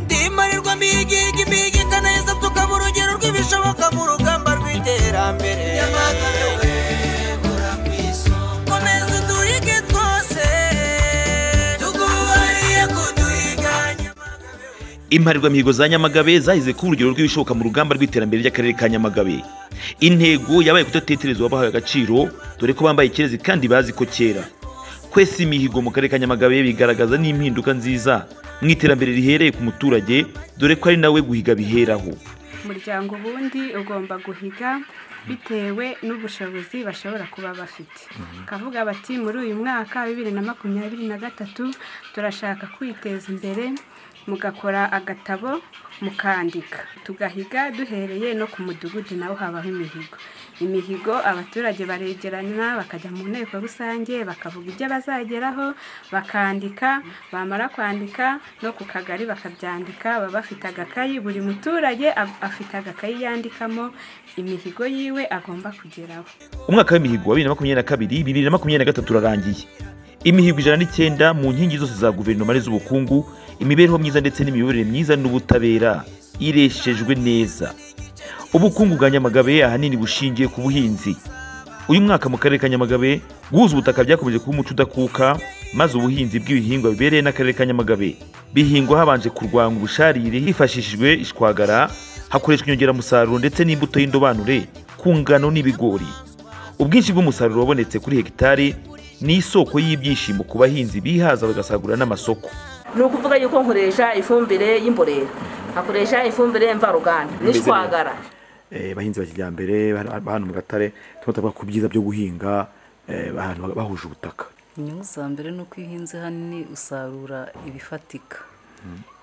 gukorwamo iyigiga impiga neza tukaba urugero rw'ibishoboka mu rugamba rw'iterambere nyamagabe wegura ku isonga komeza duhige twose tuguhariye kuduhiga nyamagabe we imparirwamihigo za nyamagabe zahize ku urugero rw'ibishoboka mu rugamba rw'iterambere ry'akarere ka nyamagabe intego yabaye kudatetereza uwabahaye agaciro dore ko bambaye ikirezi kandi bazi ko kera kwesa imihigo mu karere ka nyamagabe bigaragaza n'impinduka nziza mu iterambere rihereye ku muturage dore ko ari nawe guhiga biheraho umuryango ubundi ugomba guhiga bitewe n'ubushobozi bashobora kuba bafite kavuga bati muri uyu mwaka bibiri na makumyabiri na gatatu turashaka kwiteza imbere mugakora agatabo mukandika tugahiga duhereye no ku mudugudu naho habaho imihigo imihigo abaturage baregerana bakajya mu nteko rusange bakavuga ibyo bazageraho bakandika bamara kwandika no ku kagari bakabyandika baba bafite agakayi buri muturage ab- afite agakayi yandikamo imihigo yiwe agomba kugeraho umwaka w'imihigo wa bibiri na makumyabiri na kabiri bibiri na makumyabiri na gatatu urarangiye imihigo ijana n'icyenda mu nkingi zose za guverinoma n'iz'ubukungu imibereho myiza ndetse n'imiyoborere myiza n'ubutabera ireshejwe neza ubukungu bwa nyamagabe ahanini bushingiye ku buhinzi uyu mwaka mu karere ka nyamagabe guhuza ubutaka byakomeje kuba umuco udakuka maze ubuhinzi bw'ibihingwa bibereye n'akarere ka nyamagabe bihingwa habanje kurwanya ubusharire hifashishijwe ishwagara hakoreshwa inyongeramusaruro ndetse n'imbuto y'indobanure ku ngano n'ibigori ubwinshi bw'umusaruro wabonetse kuri hegitari ni isoko y'ibyishimo ku bahinzi bihaza bagasagurira n'amasoko ni ukuvuga yuko nkoresha ifumbire y'imborera nkakoresha ifumbire mvaruganda n'ishwagara Eh, bahinzi ba kijyambere ba- ba- hano mu gatare tuba tuvuga ku byiza byo guhinga eh, ahantu bahuje ubutaka inyungu za mbere ni uko iyo uhinze hanini usarura ibifatika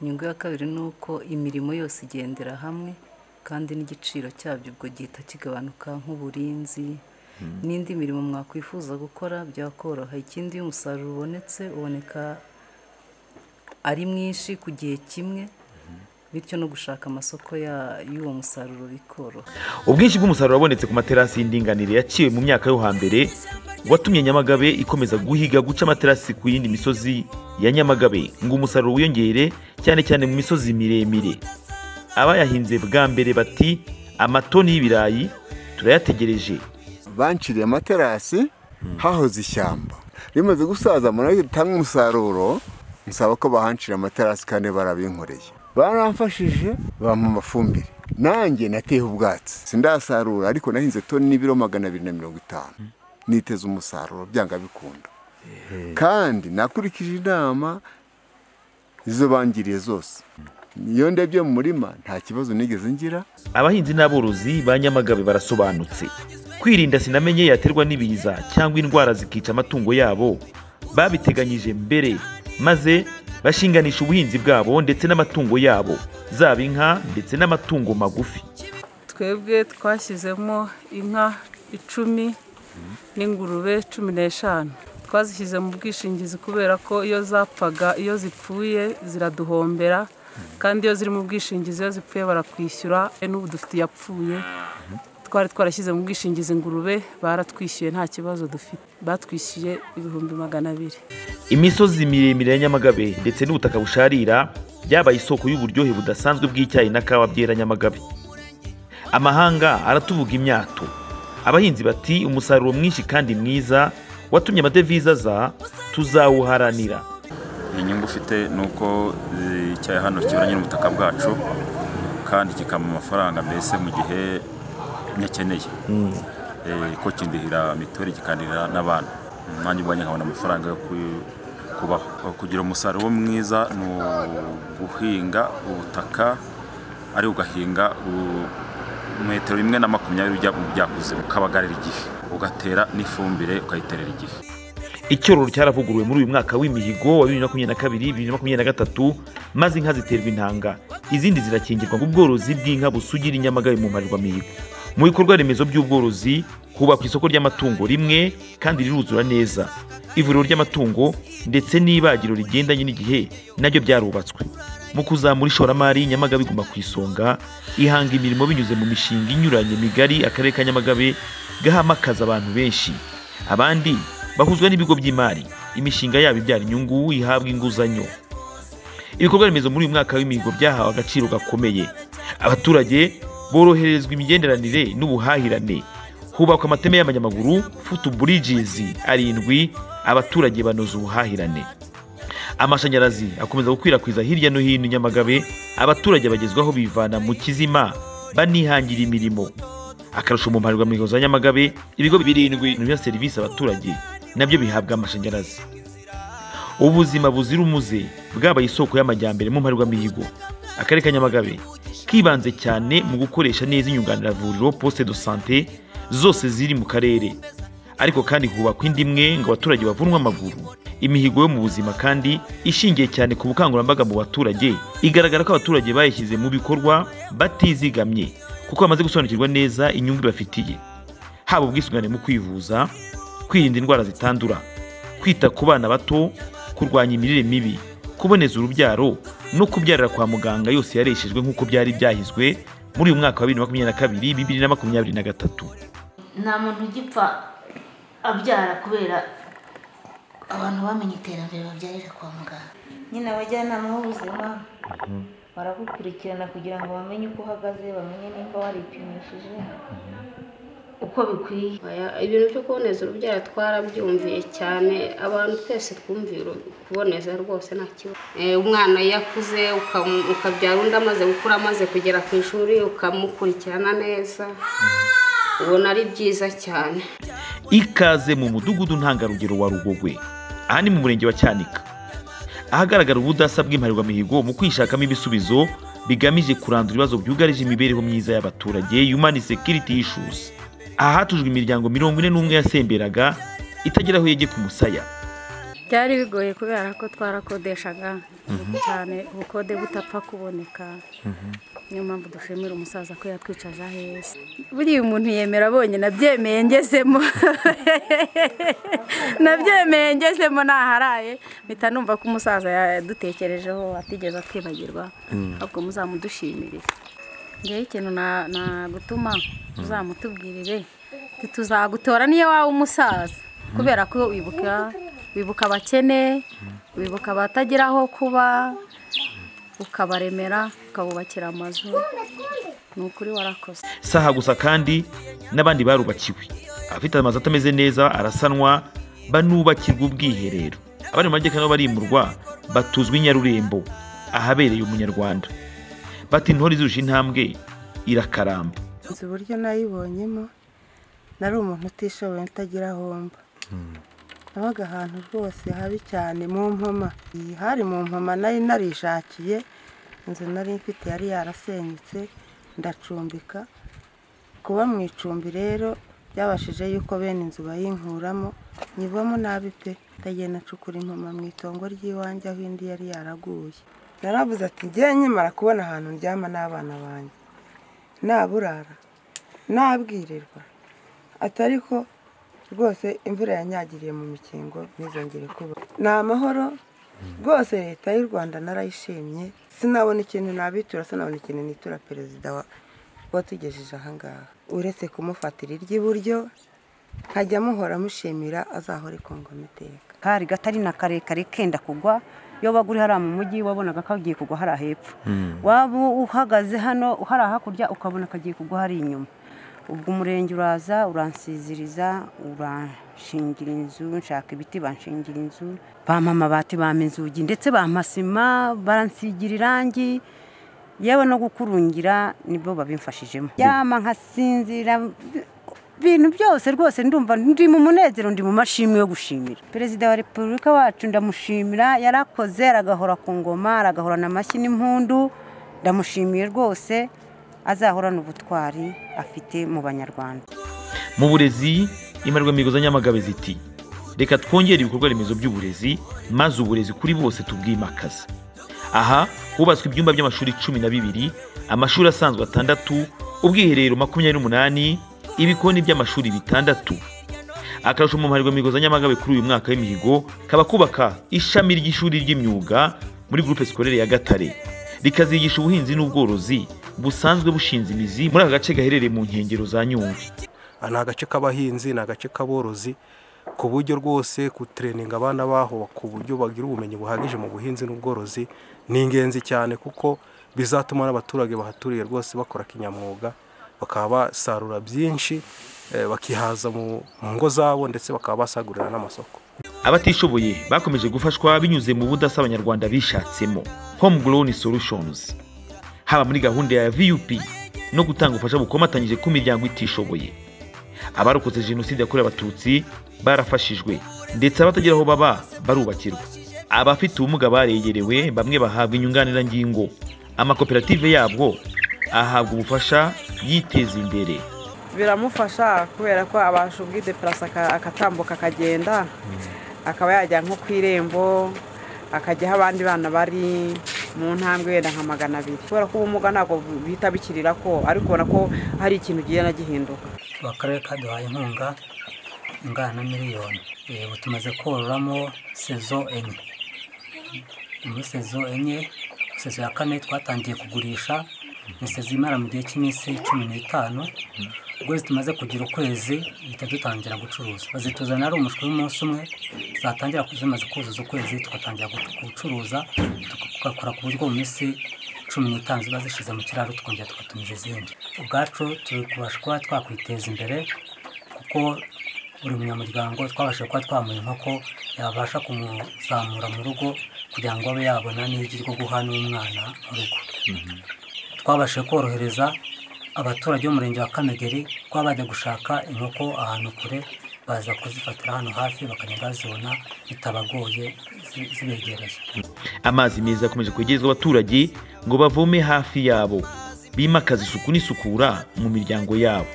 inyungu ya kabiri ni uko imirimo yose igendera hamwe kandi n'igiciro cyabyo ubwo gihita kigabanuka nk'uburinzi n'indi mirimo mwakwifuza gukora byakoroha ikindi iyo umusaruro ubonetse uboneka ari mwinshi ku gihe kimwe bityo no gushaka amasoko ya- y'uwo musaruro bikoroha ubwinshi bw'umusaruro wabonetse ku materasi y'indinganire yaciwe mu myaka yo hambere watumye nyamagabe ikomeza guhiga guca amaterasi ku yindi misozi ya nyamagabe ngo umusaruro wiyongere cyane cyane mu misozi miremire abayahinze bwa mbere bati amatoni y'ibirayi turayategereje banciriye amaterasi hahoze ishyamba rimaze gusaza mu nayo ritanga umusaruro nsaba ko bahancira amaterasi kandi barabinkoreye baramfashije bampa amafumbire nanjye nateyeho ubwatsi sindasarura ariko nahinze toni n'ibiro magana abiri na mirongo itanu niteze umusaruro byanga bikunda kandi nakurikije inama izo bangiriye zose iyo ndebye mu murima nta kibazo nigeze ngira abahinzi n'aborozi ba nyamagabe barasobanutse kwirinda sinamenye yaterwa n'ibiza cyangwa indwara zikica amatungo yabo babiteganyije mbere maze bashinganisha ubuhinzi bwabo ndetse n'amatungo yabo zaba inka ndetse n'amatungo magufi twebwe twashyizemo inka icumi n'ingurube cumi n'eshanu twazishyize mu bwishingizi kubera ko iyo zapfaga iyo zipfuye ziraduhombera kandi iyo ziri mu bwishingizi iyo zipfuye barakwishyura e n'ubu dufite iyapfuye twari twarashyize mu bwishingizi ingurube baratwishyuye nta kibazo dufite batwishyuye ibihumbi magana abiri imisozi miremire ya nyamagabe ndetse n'ubutaka busharira byabaye isoko y'uburyohe budasanzwe bw'icyayi na kawa byera nyamagabe amahanga aratuvuga imyato abahinzi bati umusaruro mwinshi kandi mwiza watumye amadevize aza tuzawuharanira inyungu ufite ni uko eh, icyayi hano kiburanye n'ubutaka bwacu kandi kikaba amafaranga mbese mu gihe nyakeneye Eh, ko kindihira mituweli kikandihira n'abana nanjye ubwanjye nkabona amafaranga yo ku- kubaho kugira umusaruro mwiza ni uguhinga ubutaka ari ugahinga u- metero imwe na makumyabiri ujya mu byakuze ukabagarira igihe ugatera n'ifumbire ukayiterera igihe icyororo cyaravuguruwe muri uyu mwaka w'imihigo wa bibiri na makumyabiri na kabiri bibiri na makumyabiri na gatatu maze inka ziterwa intanga izindi zirakingirwa ngo ubworozi bw'inka busugira inyamagabe mu mparirwamihigo mu bikorwa remezo by'ubworozi hubakwa isoko ry'amatungo rimwe kandi riruzura neza ivuriro ry'amatungo ndetse n'ibagiro rigendanye n'igihe nabyo byarubatswe mu kuzamura ishoramari nyamagabe iguma ku isonga ihanga imirimo binyuze mu mishinga inyuranye migari akarere ka nyamagabe gahamakaza abantu benshi abandi bahuzwa n'ibigo by'imari imishinga yabo ibyara inyungu ihabwa inguzanyo ibikorwa remezo muri uyu mwaka w'imihigo byahawe agaciro gakomeye abaturage boroherezwa imigenderanire n'ubuhahirane hubakwa amateme y'abanyamaguru futu bridges arindwi abaturage banoza ubuhahirane amashanyarazi akomeza gukwirakwiza hirya no hino i nyamagabe abaturage bagezwaho bivana mu kizima banihangira imirimo akarusho mu mparirwamihigo za nyamagabe ibigo birindwi biha serivisi abaturage nabyo bihabwa amashanyarazi ubuzima buzira umuze bwabaye isoko y'amajyambere mu mparirwamihigo akarere ka nyamagabe kibanze cyane mu gukoresha neza inyunganiravuriro poste de sante zose ziri mu karere ariko kandi hubakwa indi imwe ngo abaturage bavunwe amaguru imihigo yo mu buzima kandi ishingiye cyane ku bukangurambaga mu baturage igaragara ko abaturage bayishyize mu bikorwa batizigamye kuko bamaze gusobanukirwa neza inyungu ibafitiye haba ubwisungane mu kwivuza kwirinda indwara zitandura kwita ku bana bato kurwanya imirire mibi kuboneza urubyaro no kubyarira kwa muganga yose yareshejwe nk'uko byari byahizwe muri uyu mwaka wa bibiri na makumyabiri na kabiri bibiri na makumyabiri na gatatu nta muntu ugipfa abyara kubera abantu bamenye iterambere babyarira kwa muganga nyine abajyanama b'ubuzima baragukurikirana kugira ngo bamenye uko uhagaze bamenye nimba waripimishije uko bikwiye ibintu byo kuboneza urubyaro twarabyumviye cyane abantu twese twumviye uru- kuboneza rwose nta kibazo Eh, umwana iyo akuze ukam- ukabyara undi amaze gukura amaze kugera ku ishuri ukamukurikirana neza ubona ari byiza cyane ikaze mu mudugudu ntangarugero wa rugogwe aha ni mu murenge wa cyanika ahagaragara ubudasa bw'imparirwamihigo mu kwishakamo ibisubizo bigamije kurandura ibibazo byugarije imibereho myiza y'abaturage human security issues aha hatujwe imiryango mirongo ine n'umwe yasemberaga itagera aho yegeka umusaya byari bigoye kubera ko twarakodeshaga Mhm. cyane ubukode butapfa kuboneka niyo mpamvu dushimira umusaza ko yatwicaje aho heza buriya umuntu yemera abonye nabyemeye ngezemo nabyemeye ngezemo naharaye mpita numva ko umusaza yadutekerejeho atigeze atwibagirwa Mm. ahubwo muzamudushimire ngewe ikintu na- nagutuma uzamutubwirire ati tuzagutora niyo waba umusaza kubera ko wibuka wibuka abakene wibuka abatagira aho kuba ukabaremera ukabubakira amazu ni ukuri warakoze saha gusa kandi n'abandi barubakiwe abafite amazu atameze neza arasanwa banubakirwa ubwiherero abari mu majyepfo nabo barimurwa batuzwa i nyarurembo ahabereye umunyarwanda bati intore izirusha intambwe irakaramba nzi uburyo nayibonyemo nari umuntu utishoboye utagira aho mba nabaga ahantu rwose habi cyane mu mpoma Iyi hari mu mpoma nari narishakiye inzu nari mfite yari yarasenyutse ndacumbika kuba mu icumbi rero byabashije yuko bene inzu bayinkuramo nyivamo nabi pe ndagiye nacukura impoma mu itongo ry'iwanjye aho indi yari yaraguye yaravuze ati ngewe nkimara kubona ahantu ndyama n'abana banjye naburara nabwirirwa atari ko rwose imvura yanyagiriye mu mikingo ntizongere kuba ni amahoro rwose leta y'u rwanda narayishimye sinabona ikintu nabitura sinabona ikintu nitura perezida wa watugejeje ahangaha uretse kumufatira iry'iburyo nkajya muhora mushimira azahore kongoma iteka kari gatari na karekare kenda kugwa iyo wabaga uri hariya mu mujyi wabonaga kagiye kugwa hariya hepfo waba uhagaze hano hariya hakurya ukabona kagiye kugwa hari inyuma ubwo umurenge uraza uransiziriza uranshingira inzu nshaka ibiti banshingira inzu bampa amabati bampa inzugi ndetse bampa sima baransigira irangi yewe no gukurungira nibyo babimfashijemo yama nkasinzira ibintu byose rwose ndumva ndi mu munezero ndi mu mashimwe yo gushimira perezida wa repubulika wacu ndamushimira yarakoze aragahora ku ngoma aragahorana amashyi n'impundu ndamushimiye rwose azahorana ubutwari afite mu banyarwanda mu burezi imparirwamihigo za nyamagabe ziti reka twongere ibikorwa remezo by'uburezi maze uburezi kuri bose tubwimakaza aha hubatswe ibyumba by'amashuri cumi na bibiri amashuri asanzwe atandatu ubwiherero makumyabiri n'umunani ibikoni by'amashuri bitandatu akarusho mu mparirwamihigo za nyamagabe kuri uyu mwaka w'imihigo kaba kubaka ishami ry'ishuri ry'imyuga muri gurupe sikorere ya gatare rikazigisha ubuhinzi n'ubworozi busanzwe bushinze imizi muri aka gace gaherereye mu nkengero za nyungwe ni agace k'abahinzi ni agace k'aborozi ku buryo rwose gutereninga abana baho ku buryo bagira ubumenyi buhagije mu buhinzi n'ubworozi ni ingenzi cyane kuko bizatuma n'abaturage bahaturiye rwose bakora kinyamwuga bakaba basarura byinshi eh, bakihaza mu mu ngo zabo ndetse bakaba basagurira n'amasoko abatishoboye bakomeje gufashwa binyuze mu budasa abanyarwanda bishatsemo homegrown solutions haba muri gahunda ya vup no gutanga ubufasha bukomatanyije ku miryango itishoboye abarokotse jenoside yakorewe abatutsi barafashijwe ndetse abatagira aho baba barubakirwa abafite ubumuga baregerewe bamwe bahabwa inyunganirangingo amakoperative yabwo ahabwa ubufasha yiteza imbere biramufasha kubera ko abasha ubwideperasi aka- akatambuka akagenda akaba yajya nko ku irembo akajya aho abandi bana bari mu ntambwe wenda nka magana abiri kubera ko ubumuga ntabwo bihita bikirira ko ariko ubona ko hari ikintu kigenda gihinduka akarere kaduhaye inkunga ingana na miliyoni Eh, ubu tumaze kororamo sezo enye muri sezo enye sezo ya kane twatangiye kugurisha ni sezo imara mu gihe cy'iminsi cumi n'itanu ubwo tumaze kugira ukwezi duhita dutangira gucuruza bazituzanira ari umushwi w'umunsi umwe zatangira zimaze kuzuza ukwezi tugatangira gu- gucuruza tugakora ku buryo mu minsi cumi n'itanu ziba zishize mu kiraro tukongera tugatumiza izindi ubwacu turi kubasha kuba twakwiteza imbere kuko buri munyamuryango twabashije kuba twamuha inkoko yabasha kumuzamura mu rugo kugira ngo abe yabona n'igi ryo guha n'umwana mu rugo twabashije korohereza abaturage b'umurenge wa kamegeri kuba bajya gushaka inkoko ahantu kure baza kuzifatira hano hafi bakajya bazibona bitabagoye zi- zibegereye amazi meza akomeje kwegerezwa abaturage ngo bavome hafi yabo bimakaza isuku n'isukura mu miryango yabo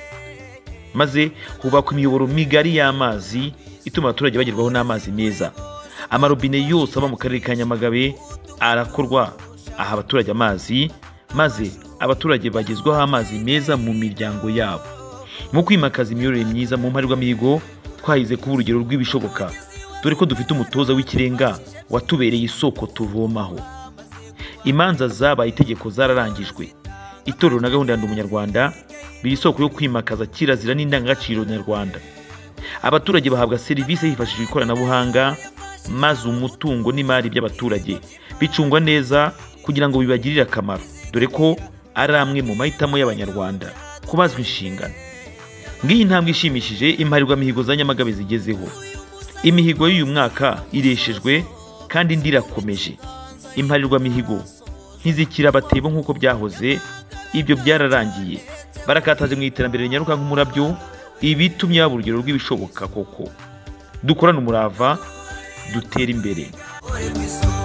maze hubakwa imiyoboro migari y'amazi ituma abaturage bagerwaho n'amazi meza amarobine yose aba mu karere ka nyamagabe arakorwa aha abaturage amazi maze abaturage bagezwaho amazi meza mu miryango yabo mu kwimakaza imiyoborere myiza mu mparirwamihigo twahize kuba urugero rw'ibishoboka dore ko dufite umutoza w'ikirenga watubereye isoko tuvomaho imanza zabaye itegeko zararangijwe itorero na gahunda ya ndi umunyarwanda biri isoko yo kwimakaza kirazira n'indangagaciro nyarwanda abaturage bahabwa serivisi hifashishijwe ikoranabuhanga maze umutungo n'imari by'abaturage bicungwa neza kugira ngo bibagirire akamaro dore ko ari amwe mu mahitamo y'abanyarwanda kubazwa inshingano ngiyi intambwe ishimishije imparirwamihigo za nyamagabe zigezeho imihigo y'uyu mwaka ireshejwe kandi indi irakomeje imparirwamihigo ntizikira abatebo nk'uko byahoze ibyo byararangiye barakataje mu iterambere rinyaruka nk'umurabyo ibitumye yaba urugero rw'ibishoboka koko dukorane umurava dutere imbere uri ku isonga